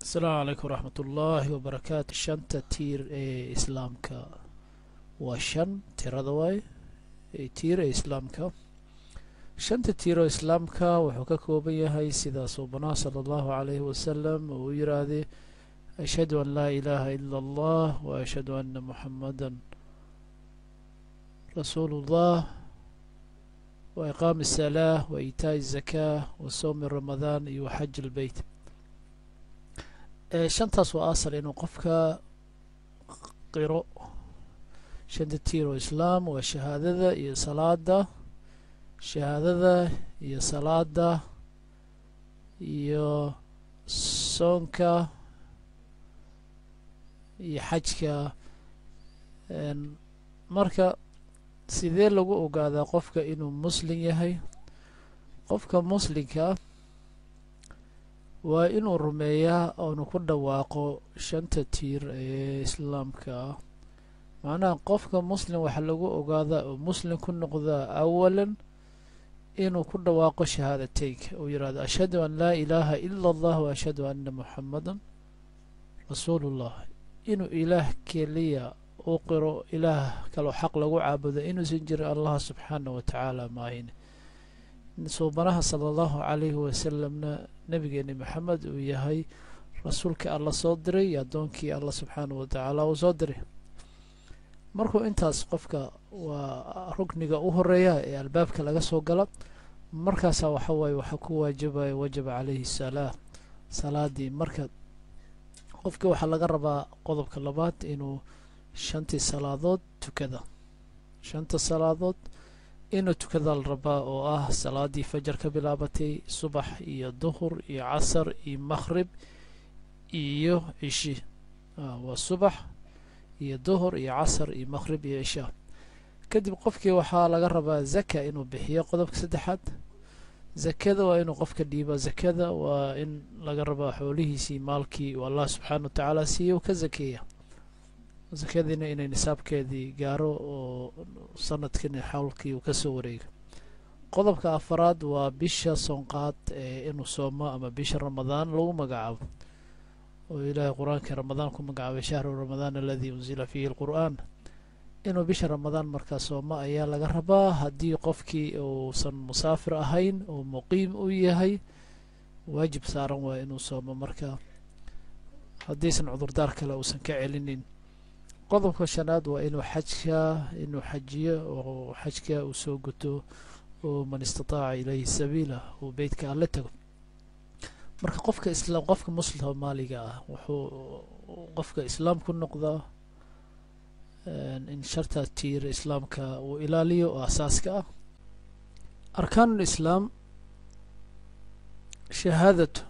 asalaamu calaykum waraxmat ullaahi wabarakaatu shanta tiir ee islaamka waa shan tirada waay tiir ee islaamka shanta tiir oo islaamka wuxuu ka kooban yahay sida suubanaha sala allahu calayhi wasalam uu u yiraahday ashhadu an laa ilaaha ila allah wa ashhadu ana muxamadan rasuulu ullah wa iqaami الsalaa wa iitaaءi الzakaa wa sowmi ramadaan iyo wa xaj اlbeyt shantaas waa asal inuu qofka qiro shanta tiir oo islaam waa shahaadada iyo salaada shahaadada iyo salaada iyo soonka iyo xajka marka sidee lagu ogaadaa qofka inuu muslim yahay qofka muslimka waa inuu rumeeyaa oonu ku dhawaaqo shanta tiir ee islaamka ah macnaha qofka muslim waxaa lagu ogaadaa oo muslim ku noqdaa awalan inuu ku dhawaaqo shahaadateynka uu yihahdo ashhadu an laa ilaaha ila allah wa ashhadu ana muxamadan rasuulullah inuu ilaah keliya u qiro ilaah kaloo xaq lagu caabudo inuusan jirin allah subxaanah wa tacaala maahin suubanaha sala allahu calayhi wasalamna nabigeeni maxamed uu yahay rasuulkii alla soo diray iyo addoonkii alla subxaanah wa tacaala uu soo diray markuu intaas qofka waa rukniga u horeeya ee albaabka laga soo gala markaasaa waxa waaye waxaa ku waajibaya wajaba calayhi salaa salaadii marka qofka waxaa laga rabaa qodobka labaad inuu shantii salaadood tukada shanta salaadood inuu tukada la rabaa oo ah salaadii fajar ka bilaabatay subax iyo duhur iyo casar iyo makhrib iyo cishi waa subax iyo duhur iyo casar iyo makhrib iyo cisha kadib qofkii waxaa laga rabaa zaka inuu bixiyo qodobka saddexaad zakada waa inuu qofka dhiiba zakada waa in laga rabaa xoolihiisii maalkii uu allah subxaana wa tacaala siiya uu ka zakeeya zakadiina inay nisaabkeedii gaaro oo sanadkiina xawlkii uu kasoo wareega qodobka afaraad waa bisha soonqaad ee inuu soomo ama bisha ramadaan lagu magacaabo oo ilaahay qur-aankii ramadaan ku magacaabay shahru ramadaan aladii unsila fiihi lqur'aan inuu bisha ramadaan markaa soomo ayaa laga rabaa haddii qofkii uusan musaafir ahayn oo muqiim u yahay waajib saaran waaya inuu soomo marka haddiisan cudurdaar kale uusan ka celinin qodobka shanaad waa inuu xajka inuu xajiyo oo xajka uu soo guto oo man istataaca ilayhi sabiila uu beytka alle tago marka qofka islaam qofka muslim soomaaliga ah wuxuu qofka islaam ku noqdaa in sharta tiir islaamka uu ilaaliyo oo asaaska ah arkaanul islaam shahaadatu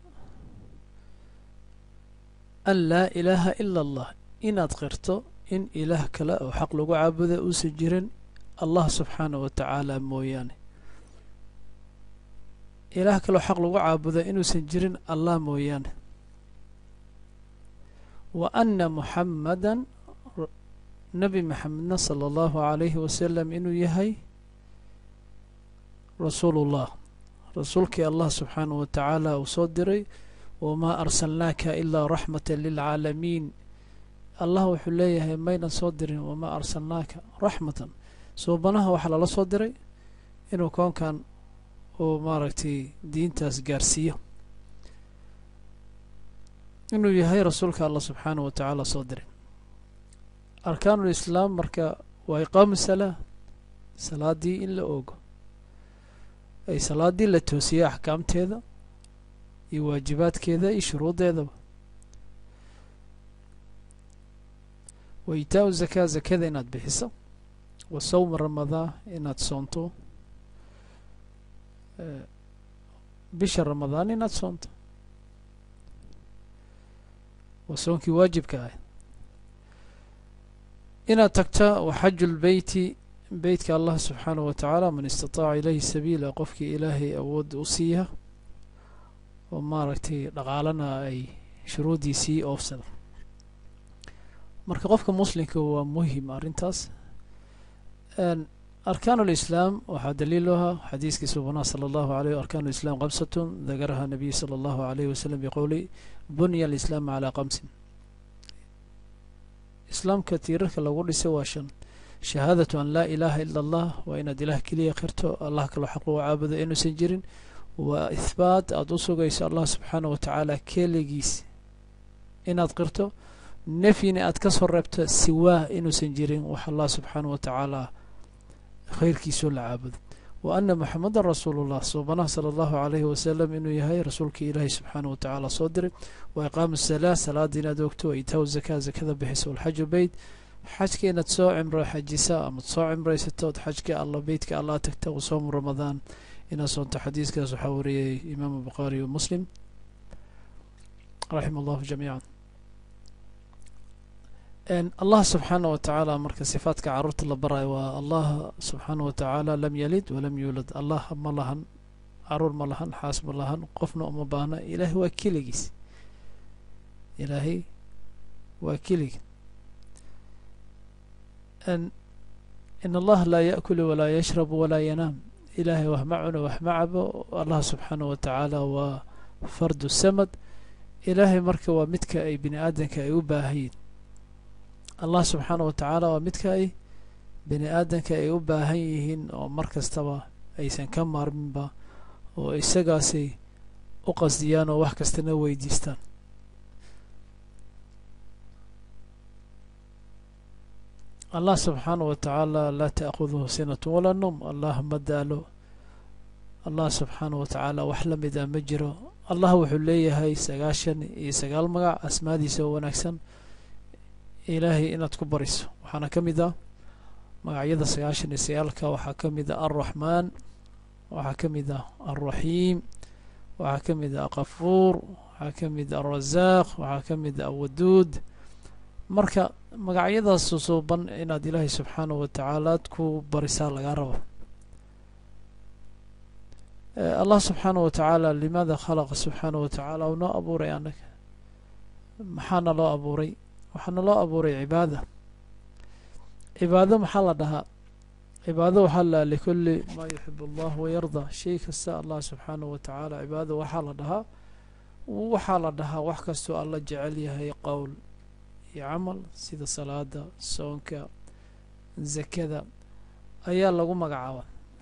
an laa ilaaha ila allah inaad qirto in ilaah kale oo xaq lagu caabuda uusan jirin allah subxaanah wa tacaala mooyaane ilaah kaleo xaq lagu caabuda inuusan jirin allah mooyaane wa anna muxamadan nebi maxamedna sala allahu calayhi wasalam inuu yahay rasuulullah rasuulkii allah subxaanah wa tacaala uu soo diray wamaa arsalnaaka ilaa raxmata lilcaalamiin allah wuxuu leeyahay maynan soo dirin wamaa arsalnaaka raxmatan suubanaha waxaa lala soo diray inuu koonkan uu maaragtay diintaas gaarsiiyo inuu yahay rasuulka allah subxaanah wa tacaala soo diray arkaanul islaam marka waa iqaamu salaa salaadii in la oogo ay salaadii la toosiyo axkaamteeda iyo waajibaadkeeda iyo shuruuddeedaba wa itaa-u zakaa zakada inaad bixiso wa sowma ramadaan inaad soonto bisha ramadaan inaad soonto waa soonkii waajibka ah inaad tagta wa xaju lbeyti beytka allah subxaanah wa tacaala man istataaca ilayhi sabiila qofkii ilaahay awood u siiya oo maaragtay dhaqaalana ay shuruuddiisii oofsada marka qofka muslimka waa muhim arrintaas arkaan اlislaam waxaa daliil u ahaa xadiiskii suubanaha salى allahu aleyh arkaan اlislam kamsatun dakaraha nabiy salى allahu alayh wasalam biqowli bunya alislaam calaa kamsin islaamka tiirarka lagu dhisay waa shan shahaadatu an laa ilaaha ila allah waa inaad ilaah keliya qirto allah kaloo xaq lagu caabudo inuusan jirin waa ihbaat aada u sugayso allah subxaanah wa tacaala keligiis inaad qirto nefyina aad ka soo reebto siwaah inuusan jirin wax allah subxaanah wa tacaala khayrkiisoo la caabudo wa ana moxamedan rasuulullah suubanaha sala allahu alayhi wasalam inuu yahay rasuulkii ilaahay subxaanah wa tacaala soo diray wa iqaamu salaa salaada inaad ogto wa itaawu zakaa zakada bixiso walxaju beyt xajka inaad soo cimro xajisa amaad soo cimraysato od xajka alla beytka allah tagta wa soomu ramadaan inaad soonto xadiiskaas waxaa wariyay imaamu bukhaari wa muslim raxima allahu jamiican allah subxaanah wa tacaala marka sifaadka caruurta la barayo waa allah subxaanah wa tacaala lam yalid walam yuulad allah ma lahan caruur ma lahan xaas ma lahan qofna uma baahna ilaahay waa keligiis ilaahay waa keligi in allaha laa yaأkulu walaa yashrabu walaa yanaam ilaahay wax ma cuno wax ma cabo allah subxaanah wa tacaala waa fardu samad ilaahay marka waa midka ay bini aadanka ay u baahayiin allah subxaanah wa tacaala waa midka ay bini aadanka ay u baahan yihiin oo mar kastaba aysan ka maarminba oo isagaasay u qasdiyaan oo wax kastana weydiistaan allah subxaanah wa tacaala laa ta'khuduhu sinatu walaa num allah ma daalo allah subxaanah wa tacaala wax la mid a ma jiro allah wuxuu leeyahay sagaashan iyo sagaal magac asmaadiisa oo wanaagsan ilaahay inaad ku bariso waxaana ka mid ah magacyada sagaashan iyo sagaalka waxaa ka mid ah alraxmaan waxaa ka mid ah alraxiim waxaa ka mid ah akafuur waxaa ka mid ah alrasaaq waxaa ka mid ah awaduud marka magacyadaas susuuban inaad ilaahay subxaanah wa tacaala ad ku barisaa lagaa rabo allah subxaanah wa tacaala limaada khalaqa subxaanah wa tacaala u noo abuuray annaga maxaana loo abuuray waxaana loo abuuray cibaada cibaado maxaa la dhahaa cibaado waxaa la likulli maa yuxib allah wayarda shay kasta allah subxaanah wa tacaala cibaado waxaa la dhahaa waxaa la dhahaa wax kastoo alla jecel yahay qowl iyo camal sida salaada soonka zakada ayaa lagu magacaaba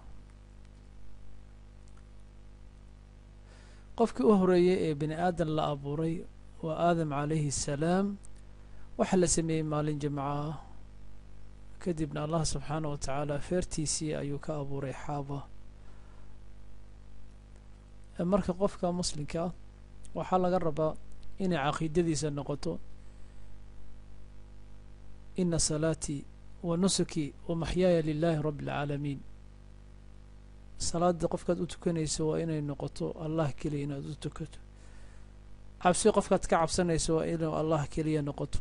qofkii u horeeyey ee bini aadan la abuuray waa aadam calayhi assalaam waxaa la sameeyey maalin jimco ah kadibna allah subxaanah wa tacaala feertiisii ayuu ka abuuray xaaba marka qofka muslimka ah waxaa laga rabaa inay caqiidadiisa noqoto ina salaatii wa nusuki wa maxyaaya lilaahi rabbi اlcaalamiin salaada qofkaad u tukanayso waa inay noqoto allah keliya inaad u tukato cabsi qofkaad ka cabsanayso waa inuu allah keliya noqoto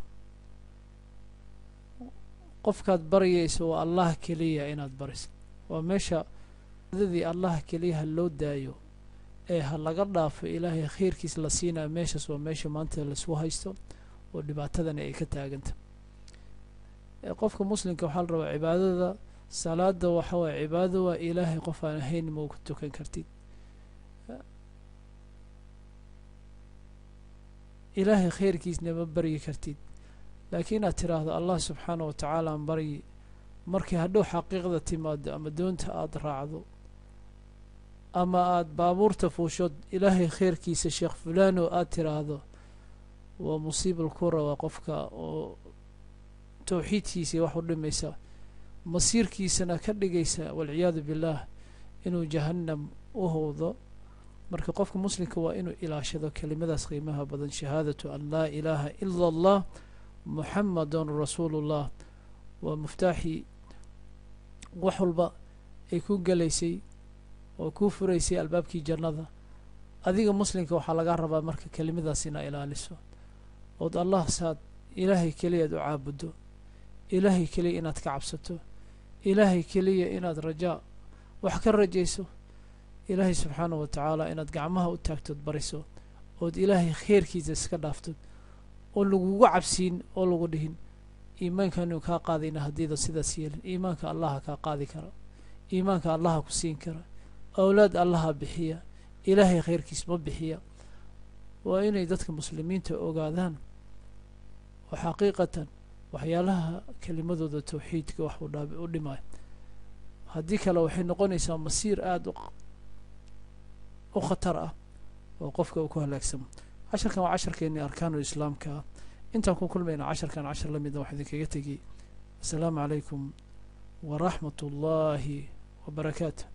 qofkaad baryayso waa allah keliya inaad bariso waa meesha dadii allah keliya ha loo daayo ee ha laga dhaafo ilaahay khayrkiis la siinaya meeshaas waa meesha maanta laisku haysto oo dhibaatadani ay ka taaganta qofka muslimka waxaa la rabaa cibaadada salaada waxa waye cibaadada waa ilaahay qof aan ahayn ma ku tukan kartid ilaahay khayrkiisna ma baryi kartid laakiin inaad tiraahdo allah subxaanah wa tacaala aan baryi markii hadhow xaqiiqda timaado ama doonta aada raacdo ama aada baabuurta fuushood ilaahay khayrkiisa sheekh fulaan oo aada tiraahdo waa musiibal kura waa qofka oo towxiidkiisii wax u dhimaysa masiirkiisana ka dhigaysa walciyaadu billaah inuu jahannam u howdo marka qofka muslimka waa inuu ilaashado kelimadaas qiimaha badan shahaadatu an laa ilaaha ila allah muxamadun rasuulullah waa muftaaxii wax walba ay ku gelaysay oo kuu furaysay albaabkii jannada adiga muslimka waxaa lagaa rabaa marka kelimadaas inaa ilaaliso ood allah saad ilaahay keliyaad u caabuddo ilaahay keliya inaad ka cabsato ilaahay keliya inaad rajaa wax ka rajayso ilaahay subxaanah wa tacaala inaad gacmaha u taagtood bariso ood ilaahay kheyrkiisa iska dhaaftod oo lagugu cabsiin oo lagu dhihin iimaankaanu kaa qaadayna haddiida sidaas yeelin iimaanka allaha kaa qaadi kara iimaanka allaha ku siin kara awlaad allaha bixiya ilaahay khayrkiis ma bixiya waa inay dadka muslimiinta ogaadaan oo xaqiiqatan waxyaalaha kelimadooda tawxiidka wax u dhaab u dhimaayo haddii kale waxay noqonaysaa masiir aada u khatar ah oo qofka uu ku halaagsamo casharkan waa casharkeennii arkaanu islaamka ah intaan ku kulmayna casharkan cashar la mida wax idinkaga tegiyey asalaamu calaykum waraxmat ullaahi wabarakaatu